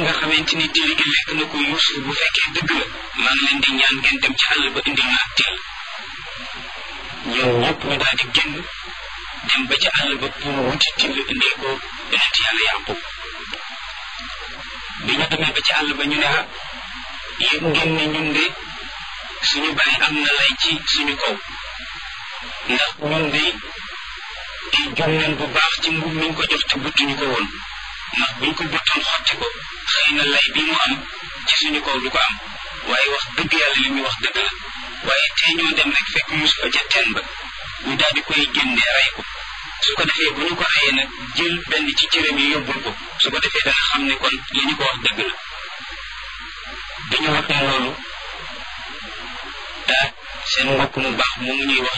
nga xamante ni till gi lekk na ko Yuusuf bu fekkee dëgg la maa ngi leen di ñaan ngeen dem ci àll ba indil ma ak till ñoom ñëpp ñu daal di génn dem ba ci àll ba pour wuti till indil ko yonent yàlla Yaqub bi ñu demee ba ci àll ba ñu ne ah yëg ngeen ne ñun de suñu bàyyi am na lay ci suñu kaw ndax ñun de di jum nañ bu baax ci mbub miñ ko jox te buttuñu ko woon ndax buñ ko buttoon xotti ko xëy na lay bi mu am ci suñu kaw du ko am waaye wax dëgg yàlla li muy wax dëgg la waaye tey ñoo dem rek fekk Yuusufa ca teen ba ñu daal di koy génne rey ko su ko defee bu ñu ko reyee nag jël benn ci cëram yi yóbbul ko su ko defee dana xam ne kon li ñu ko wax dëgg la bi ñu waxee loolu daa seen mbokk mu baax moomu ñuy wax